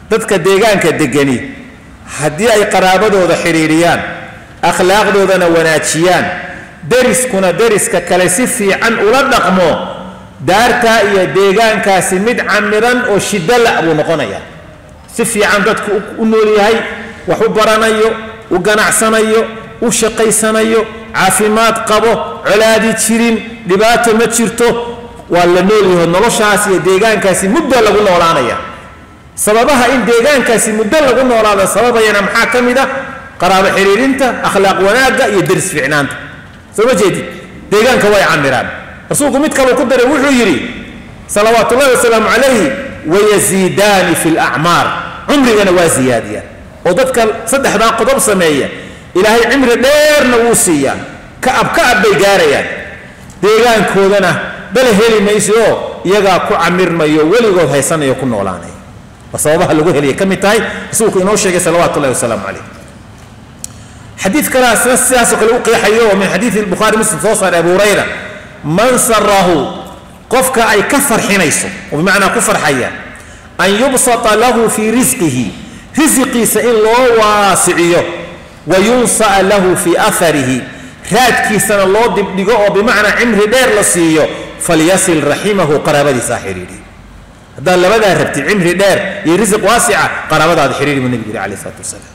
dadka deegaanka degani haddii ay qaraabadooda xidhiidhiyaan akhlaaqdoodana wanaajiyaan deriskuna deriska kale si fiican ula dhaqmo daartaa iyo deegaankaasi mid camiran oo shiddo la' buu noqonayaa si fiican dadku u nool yahay wax u baranayo u ganacsanayo u shaqaysanayo caafimaad qabo colaadi jirin dhibaato ma jirto waa la noolyaho noloshaas iyo deegaankaasi muddo lagu noolaanaya sababaha in deegaankaasi muddo lagu noolaada sababayana maxaa ka mid ah qaraabo xidhiidhinta akhlaaq wanaagga iyo deris fiicnaanta soo ma jeedid deegaanka way camiraan rasuulku mid kaleu ku daray wuxuu yidhi salawaatu ullahi wasalaamu calayhi wayaziidaani fi lacmaar cumrigana waa ziyaadiyaan oo dadka saddexdaa qodob sameeya ilaahay cimri dheerna wuu siiyaa ka'ab ka'ab bay gaarayaan deegaankoodana bale heli mayso oo iyagaa ku camirmayo weligood haysanayo ku noolaanaya waa sababaha lagu helaya ka mid tahay rasuulku inoo sheegay salawaatu ullahi wasalaamu calayh xadiid kalaasna sidaasoo kale u qeexayo oo min xadiidi bukhaari muslim soo saaray abu hurayra man sarahu qofka ay ka farxinayso oo bimacnaa ku farxaya an yubsata lahu fii risqihi risiqiisa in loo waasiciyo wa yunsa'a lahu fii aarihi raadkiisana loo dibdhigo oo bimacnaa cimri dheer la siiyo falyasil raximahu qaraabadiisa ha xidhiidhi haddaad labadaa rabtid cimri dheer iyo risiq waasica qaraabadaada xidhiidhi buu nebigu yidhi alayh isalaatu wasalaam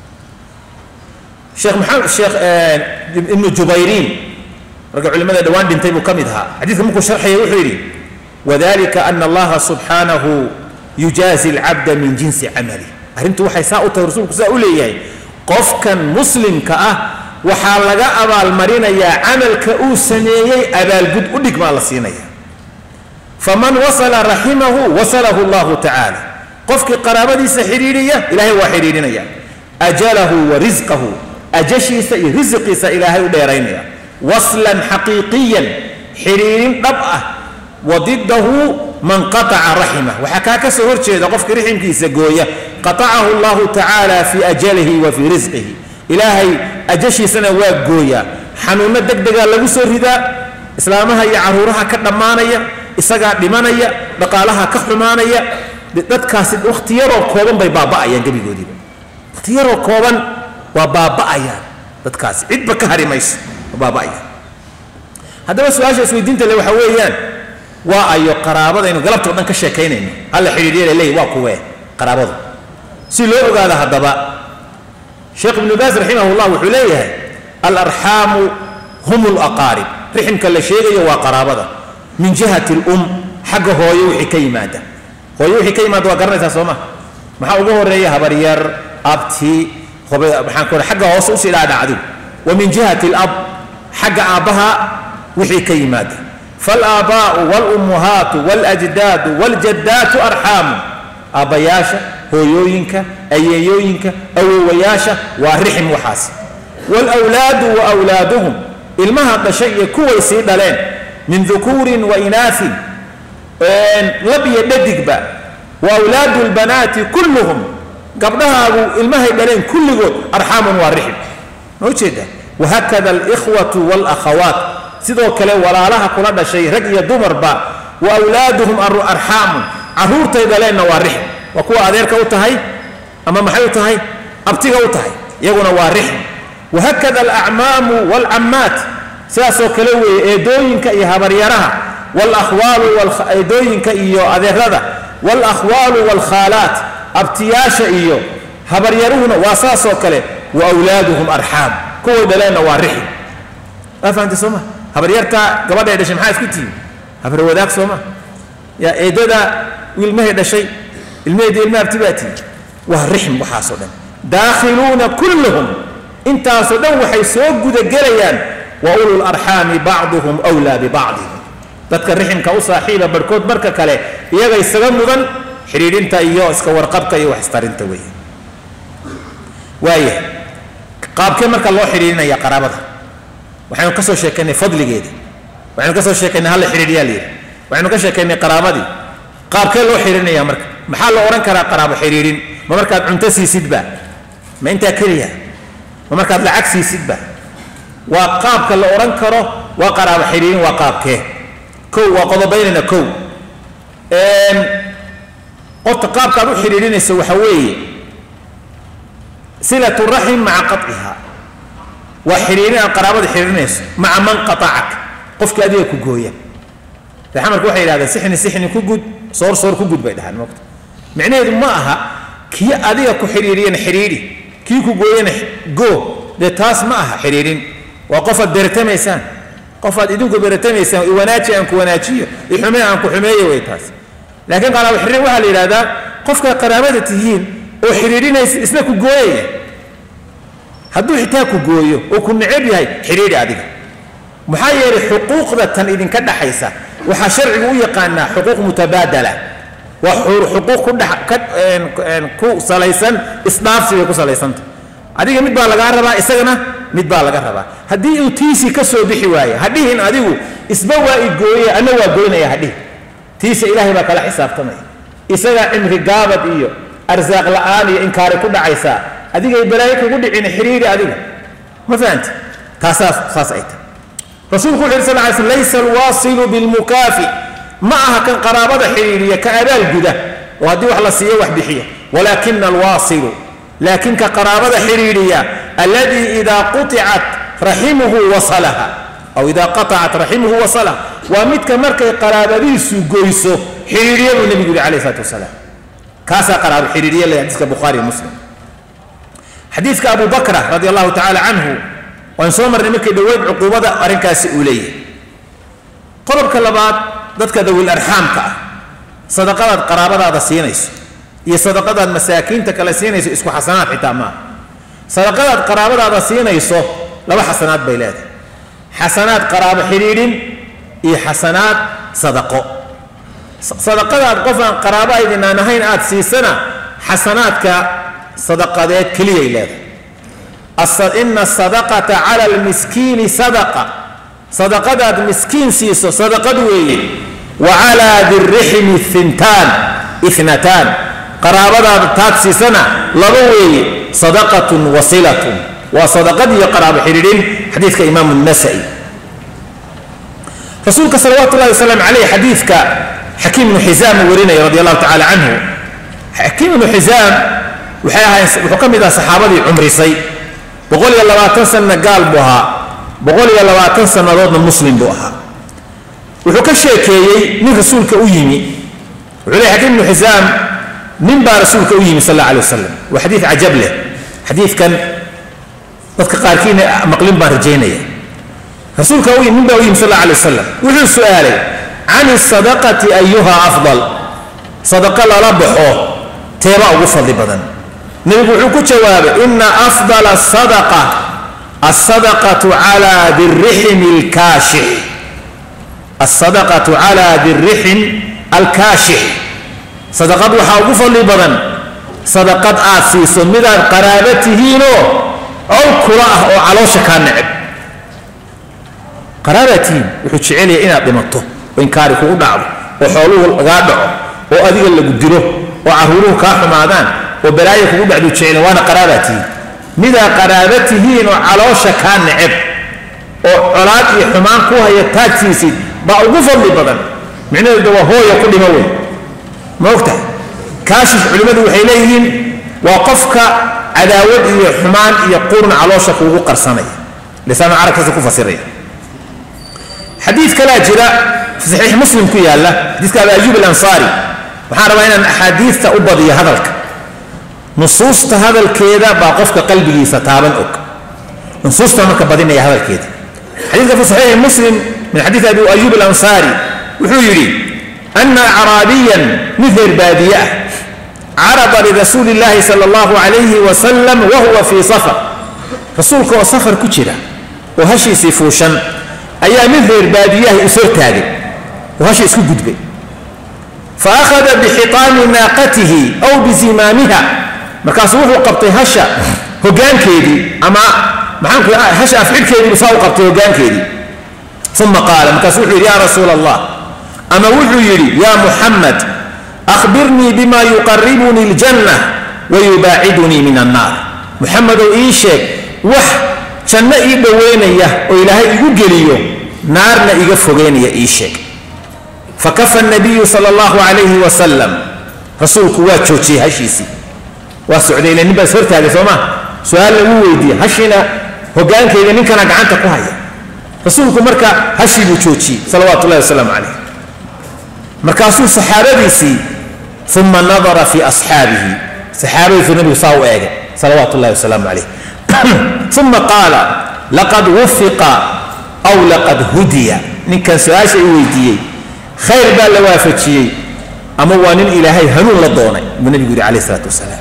sheekh maxamed sheekh ibnu jubayriin ragga culimada dhowaan dhintay buu ka mid ahaa xadiidka markuu sharxaya wuxuu yidhi wadalika ana allaha subxaanahu yujaazi alcabda min jinsi camali arrintu waxay saa u tahay rasuulku saa u leeyahay qofkan muslimka ah waxaa laga abaalmarinayaa camalka uu sameeyey abaalgud u dhigmaa la siinaya faman wasala raximahu wasalahu allahu tacaala qofkii qaraabadiisa xidhiidhiya ilaahay waa xidhiidhinaya ajalahu wa risqahu ajashiisa iyo risiqiisa ilaahay u dheeraynaya waslan xaqiiqiyan xidhiidhin dhab ah wa didahu man qataca raximah waxaa kaa ka soo horjeeda qofka riximkiisa gooya qatacahu allahu tacaala fii ajalihi wa fii risqihi ilaahay ajashiisana waa gooyaa xanuunno deg degaa lagu soo ridaa islaamaha iyo caruuraha ka dhammaanaya isagaa dhimanaya dhaqaalaha ka xumaanaya dadkaasi wakhti yaroo kooban bay baaba'ayaan gebigoodiiba wakhti yaroo kooban waa baaba'ayaan dadkaasi cidba ka hari mayso waa baaba'ayaan haddaba su-aasha isweydiinta le waxaa weeyaan waa ayo qaraabadaynu galabta o dhan ka sheekaynayno halla xidhiidhiya laleeyahy waa kuwee qaraabadu si loo ogaado haddaba sheekh ibnu baas raximah llah wuxuu leeyahay alarxaamu hum laqaarib riximka la sheegayo waa qaraabada min jihati lum xagga hooyo wixii ka yimaada hooyo wixii ka yimaada waa garanaysaa soo ma maxaa ugu horeeya habaryar abti maxaan ku xagga hoose usii dhaadhac adigu wa min jihati lab xagga aabbaha wixii ka yimaada faalaabbaa'u waalummuhaatu waljdaadu waljaddaatu arxaamu aabbayaasha hooyooyinka ayeeyooyinka awowayaasha waa rixim waxaas waalwlaadu wa wlaaduhum ilmaha dhashay iyo kuway sii dhaleen min dukuurin wa inaafin lab iyo dhadigba wa awlaadu lbanaati kulluhum gabdhahaagu ilmahay dhaleen kulligood arxaamun waa rixim ma ujeeda wahakada alikhwatu waalakhawaat sidoo kale walaalaha kula dhashay rag iyo dumarba wa awlaaduhum arxaamun caruurtay dhaleenna waa rixim waa kuwa adeerka u tahay ama maxay u tahay abtiga u tahay iyaguna waa rixim wahakada alacmaamu waalcammaat sidaasoo kale weeye eedooyinka iyo habaryaraha walakhwaalu eedooyinka iyo adeerada walakhwaalu waalkhaalaat abtiyaasha iyo habaryaruhuna waa saasoo kale wa wlaaduhum arxaam kuway dhaleenna waa rixim waa fahamtay sooma habaryarta gabadhay dhashay maxaa isku tihiin habar wadaag sooma yaa eedada ilmahay dhashay ilmaheedii ilma abti baa tihi waa rixm waxaasoo dhan daakhiluuna kulluhum intaasoo dhan waxay soo gudagelayaan wa ulu larxaami bacduhum wlaa bibacdihim dadka riximka u saaxiiba barhkood barka kale iyaga isaga mudan xidhiidhinta iyo iska warqabka iyo wax istarinta weeye waaya qaabkee marka loo xidhiidhinaya qaraabada waxaynu ka soo sheekaynay fadligeeda waxaynu ka soo sheekaynay halla xidhiidhiyaa la yidhi waxaynu ka sheekaynay qaraabadii qaabkee loo xidhiidhinaya marka maxaa la odhan karaa qaraabo xidhiidhin ma markaad cunto siisidba ma intaa keliya ma markaad lacag siisidba waa qaabka la odhan karo waa qaraabo xidhiidhin waa qaabkee kow waa qodobaynayna kow qofta qaabkaad u xidhiidhinayso waxa weeye silatu raxim maca qaciha waa xidhiidhin aad qaraabada xidhiidhinayso maca man qaacak qofkii adiga ku gooya xamarka waxay yidhahdeen sixni sixni ku gud soor soor ku gud bay dhahaan mogta micnaheedu ma aha kii adiga ku xidhiidhiyana xidhiidhi kii ku gooyana goo dee taas ma aha xidhiidhin waa qofaad beratamaysaan qofaad idinku beratamaysaan iwanaaji aan ku wanaajiyo ixumee aan ku xumeeyo way taas laakiin qaraabo xidhiidhin waxaa la yidhahdaa qofkaad qaraabada tihiin oo xidhiidhinaysa isna ku gooyaya hadduu xitaa ku gooyo oo ku necab yahay xidhiidhi adiga maxaa yeelay xuquuqda tan idinka dhaxaysa waxaa sharcigu u yaqaanaa xuquuq mutabaadala waa xuquuq ku dhex ka ku salaysan isdhaafsi bay ku salaysanta adiga mid baa lagaa rabaa isagana mid baa laga rabaa haddii uu tiisi ka soo bixi waaye hadhihin adigu isba waa i gooye anna waa goynaya hadhihi tiisa ilaahay baa kala xisaabtamaya isagaa cimri gaabad iyo arsaaq la'aan iyo inkaari ku dhacaysaa adigay balaayo kugu dhicin xiriiri adiga ma fahanti taasaas saas ay tahay rasuulku wuxu yhi sal ly sl laysa alwaasilu bilmukaafi ma aha kan qaraabada xidhiidhiya ka abaal guda oo haddii wax la siiyo wax bixiya walaakina alwaasilu laakin ka qaraabada xidhiidhiya alladii idaa quطicat raximuhu wasalaha aw idaa qaطacat raximuhu wasalaha waa midka markay qaraabadiisu goyso xidhiidhiya buu nebigu yihi alayh isalaatu wasalaam kaasaa qaraabo xidhiidhiya le xadiiska bukhaari muslim xadiidka abu bakra radi allahu tacala canhu waan soo marnay markay dhoweyd cuquubada arrinkaasi uu leeyahay qodobka labaad dadka dawil arxaamka ah sadaqadaad qaraabadaada siinayso iyo sadaqadaad masaakiinta kale siinayso isku xasanaad xitaa maaha sadaqadaad qaraabadaada siinayso laba xasanaad bay leedahay xasanaad qaraabo xidhiidhin iyo xasanaad sadaqo sadaqadaad qof aan qaraabo aydinaan ahayn aad siisana xasanaadka sadaqadeed keliyay leedahay ina asadaqata cala almiskiini sadaqa sadaqadaad miskiin siiso sadaqad weeye wa calaa diriximi intaan inataan qaraabadaada taad siisana laba weeye sadaqatun wasilatun waa sadaqad iyo qaraabo xidhiidhin xadiidka imaamu nasa'i rasuulka salawaatu ullahi wasalam caleyh xadiidka xakiim ibnu xisaam uu warinaya radi allahu tacala canhu xakiim ibnu xisaam waxay ahayn wuxuu ka mid aha saxaabadii cumrisay boqol iyo labaatan sanna gaal buu ahaa boqol iyo labaatan sannadoodna muslim buu ahaa wuxuu ka sheekeeyey nin rasuulka u yimi wuxuu leey xakiim ibnu xisaam nin baa rasuulka u yimi sal alla alay wasalam waa xadiid cajab leh xadiidkan dadka qaarkiina maqlin baan rajaynaya rasuulka u nin baa u yimi sal alla alay wasalam wuxuu su'aalay can isadaqati ayuha afdal sadaqa lala baxo teeba ugu fadli badan nebigu wuxuu ku jawaabay ina afdala asadaqa alsadaqatu calaa diriximi alkaashix alsadaqatu calaa dirixim alkaashix sadaqad waxaa ugu fadli badan sadaqad aad siiso midaad qaraabo tihiinoo col kula ah oo caloosha kaa neceb qaraabaad tihiin wuxuu jecelaya inaad dhimato oo inkaari kugu dhacdo oo xooluhu lagaa dhaco oo adiga lagu dilo oo carruuruhu kaa xumaadaan oo balaayo kugu dhacdu jecelen waana qaraabaa tihiin midaa qaraaba tihiin oo caloosha kaa neceb oo colaad iyo xumaan ku haya taag siisid baa ugu fadli badan micnaheedu waa hooya ku dhimo wey ma ogtahay kaashish culimmadu waxay leeyihiin waa qofka cadaawad iyo xumaan iyo qurun caloosha kuugu qarsanaya lisaanu carabkaasi ku fasiraya xadiid kalaa jira fi saxiix muslim ku yaalla xadiiska abi ayuub alansaari waxaan rabaa inaan axaadiista u badiyo hadalka nusuusta hadalkeeda baa qofka qalbigiisa taaban og nusuusta marka badinaya hadalkeeda xadiidka fi saxiixi muslim min xadiid abi ayuub alansaari wuxuu yidhi ana acraabiyan mid reer baadiye ah carada lirasuuli illaahi sala allahu calayhi wasalam wahuwa fii safar rasuulka oo safar ku jira oo hashiisii fuushan ayaa mid reer baadiyaha is hortaagay oo hasha isku gudbay fa akhada bixitaami naaqatihi aw bizimaamiha markaasuu wuxuu qabtay hasha hoggaankeedii ama maxaanku hasha afxidhkeediibu saa u qabtay hoggaankeedii uma qaala markaasu wuxuu yidhi yaa rasuula allah ama wuxuu yidhi yaa muxamed akhbirnii bima yuqaribunii aljanna wayubaacidunii min annaar muxamedow ii sheeg wax janno ii dhoweynaya oo ilaahay igu geliyo naarna iga fogeynaya ii sheeg fakafa nabiyu sala allahu calayhi wasalam rasuulku waa joojiyey hashiisii waa socday ila nin baa is hortaagay soo maa su-aal lagu weydiiyey hashiina hoggaankeeda ninkana gacanta ku haya rasuulku marka hashii buu joojiyey salawaatu ullahi wasalaamu calayh markaasuu saxaabadiisii uma nadara fi asxaabihi saxaabadiisu nabigu saa u eegay salawaatu ullahi wasalaamu calayh uma qaala laqad wufiqa aw laqad hudiya ninkan su-aasha i weydiiyey khayr baa la waafajiyey ama waa nin ilaahay hanuun la doonay buu nabigu yidhi calayh isalaatu wasalaam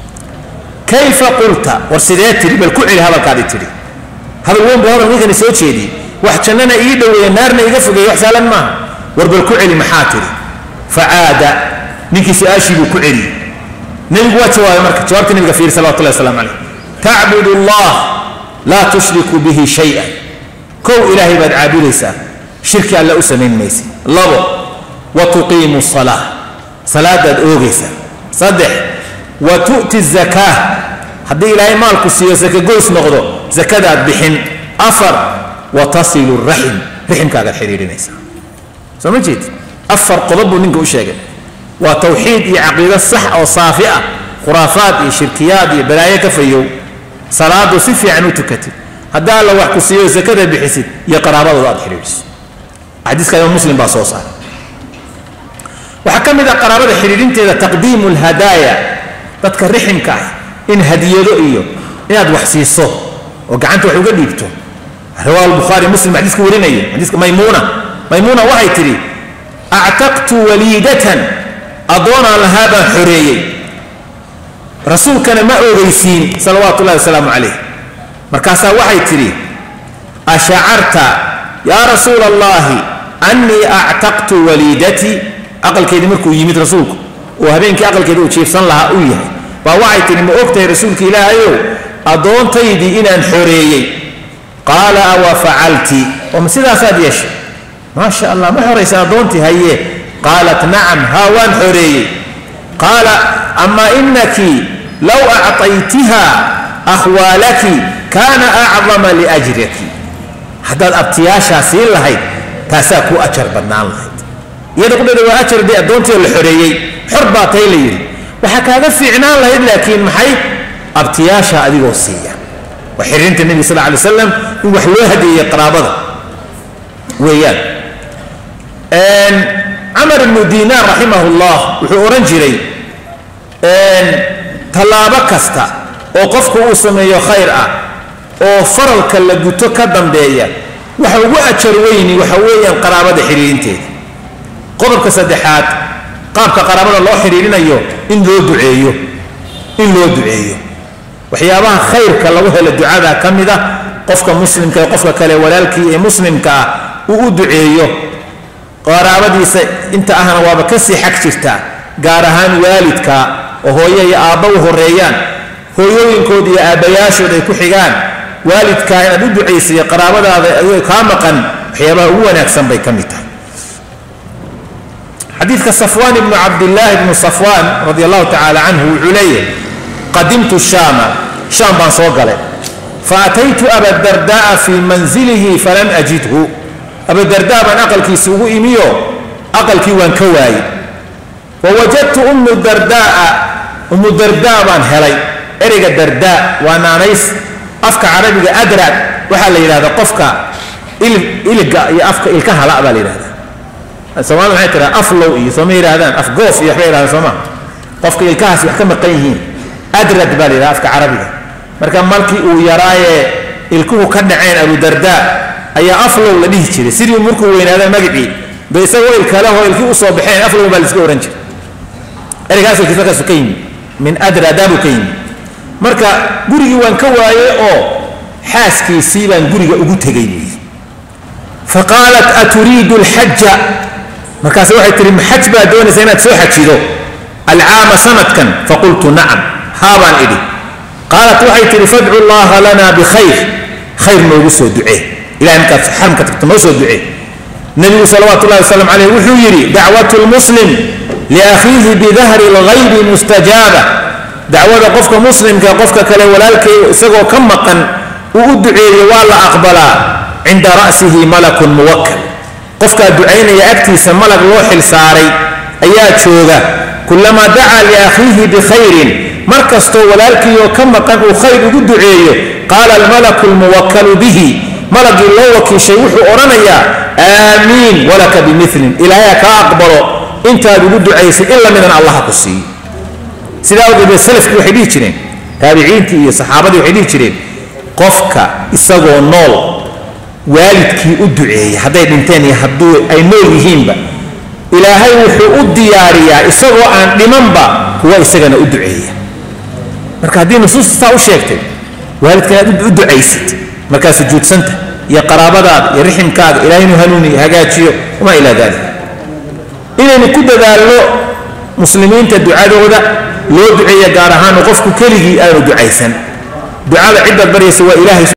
kayfa qulta war sidee tidhi bal ku celi hadalkaadii tidhi hadal weyn buu hadal ninkani soo jeediyey wax jannana ii dhoweeye naarna iga fogeeye wax saalan maaha war bal ku celi maxaa tidhi facaada ninkii su-aashii buu ku celiyey nebigu waa jawaabay marka jawaabta nabiga fiiri salawatullahi waslamu calayh tacbudu allah laa tushriku bihi shay-an kow ilaahay baad caabudaysaa shirki alle u samayn maysa labo wa tuqiimu salaa salaadaad oogaysaa saddex wa tu'ti zakaa haddii ilaahay maalku siiyo sakagoys noqdo zakadaad bixin afar wa tasilu raxim riximkaagaad xidhiidhinaysaa soo ma jeed afar qodob buu ninka u sheegay waa tawxiid iyo caqiido sax oo saafi ah khuraafaad iyo shirkiyaad iyo balaayo ka fayow salaadu si fiican u tukatid haddii alla wax ku siiyo sakada bixisid iyo qaraabadooda aad xidhiidhiso xadiiska imaam muslim baa soo saaray waxaa ka mid ah qaraabada xidhiidhinteeda taqdiimu lhadaaya dadka riximka ah in hadiyado iyo inaad wax siiso oo gacanta wax uga dhiibto riwaa albukhaari muslim xadiiska warinaya xadiiska maymuuna maymuuna waxay tidhi actaqtu waliidatan addoonaan lahaa baan xoreeyey rasuulkana ma ogeysiin salawaatu ullahi wasalaamu calayh markaasaa waxay tidhi ashacarta yaa rasuula allahi annii actaqtu waliidatii aqalkeedii markuu yimid rasuulku oo habeenkii aqalkeedii uu jiifsan lahaa uu yahay baa waxay tidhi ma ogtahay rasuulka ilaahayow addoontaydii inaan xoreeyey qaala awa facalti oo ma sidaasaad yeeshay maasha allah ma xoraysa addoontii haye qaalat nacam haa waan xoreeyey qaala ama inaki low acطaytiha akhwaalaki kaana acdama liajriki haddaad abtiyaashaa siin lahayd taasaa kuu ajar badnaan lahayd iyada qudhada waa ajar dee addoontii oo la xoreeyey xor baa tay la yidhi waxaa kaaga fiicnaan lahayd laakiin maxay abtiyaasha adigoo siiya waa xiriirinta nebiga sal alay slam in wax loo hadeeyey qaraabada weeyaan camar ibnu dinaar raximah llah wuxuu odhan jiray tallaabo kasta oo qofku uu sameeyo khayr ah oo faralka la guto ka dambeeya waxa ugu ajar weyni waxa weeyaan qaraabada xidhiirinteeda qodobka saddexaad qaabka qaraabada loo xidhiirinayo in loo duceeyo in loo duceeyo waxyaabaha khayrka lagu helo ducada ka mid ah qofka muslimka ee qofka kale walaalkii ee muslimka ah uu u duceeyo qaraabadiisa inta ahna waaba kasii xag jirtaa gaar ahaan waalidka oo hooyo iyo aabba u horeeyaan hooyooyinkood iyo aabbayaashood ay ku xigaan waalidkaa inaad u ducaysayo qaraabadaada adigoo kaa maqan waxyaabaha ugu wanaagsan bay ka mid tahay xadiidka safwaan ibnu cabdillaahi ibnu safwaan radi allahu tacaala canhu wuxuu leeyahay qadimtu shaama shaam baan soo galay faataytu abadarda'a fii manzilihi falam ajidhu abadardaa baan aqalkiisi ugu imiyo aqalkii waan ka waayey wawajadtu ummu darda'a ummu dardaa baan helay ereyga dardaa waa naanays afka carabiga adrad waxaa la yidhahdaa qofka iliga iyo afka ilka hala baa la yidhahdaa soomaalida maxay tiraa aflow iyo sooma yidhahdaan afgoof iyo waxbay yidhahdaan sooma qofka ilkahaasi wax ka maqan yihiin adrad baa la yidhahda afka carabiga marka markii uu yaraayee ilkuhu ka dhaceen abudardaa ayaa aflow la dhihi jiray sidii markuu weynaada magicii ba isagoo ilkalehoo ilkii usoo baxeen aflow baa laiska ohan jiray ereygaas ilkiis markaasu ka yimi min adradaabuu ka yimi marka gurigii waan ka waaye oo xaaskiisii baan guriga ugu tegay buu yidhi faqaalat aturiidu alxaja markaase waxay tihi maxaj baa doonaysa inaad soo xajido alcaama sanadkan faqultu nacam haa baan idhi qaalat waxay tihi fadcu llaha lana bikhayr khayr noogu soo ducee ilahay markaad xaramka tagto noo soo ducee nebigu salawaatu ullahi wasalam caleyh wuxuu yidhi dacwatu lmuslim liakhiihi bidahri lghaybi mustajaaba dacwada qofka muslimka qofka kale walaalkay isagoo ka maqan uu u duceeyo waa la aqbalaa cinda ra'sihi malakun muwakkal qofkaa ducaynaya agtiisa malag loo xil saaray ayaa jooga kulamaa dacaa liakhiihi bikhayrin mar kastoo walaalkiioo ka maqan uu khayr ugu duceeyo qaala almalaku lmuwakalu bihi malagii loo wakiishay wuxuu odhanayaa aamiin walaka bimilin ilaahay kaa aqbalo intaad ugu ducaysay in la midan allaha ku siiyo sidaa awgeed salafkii waxay dhihi jireen taabiciintii iyo saxaabadii waxay dhihi jireen qofka isagoo nool waalidkii u duceeya hadday dhinteen iyo hadduu ay nool yihiinba ilaahay wuxuu u diyaariyaa isagoo aan dhimanba kuwa isagana u duceeya marka haddii nusuusta saa u sheegtay waalidka inaad u ducaysid markaa sujuudsanta iyo qaraabadaada iyo riximkaaga ilahay inuu hanuuniyo hagaajiyo wamaa ilaa dalik inaynu ku dadaalno muslimiinta ducadooda loo duceeya gaar ahaan qofku keligii aanu ducaysan ducada ciddaad baryaysa waa ilaahay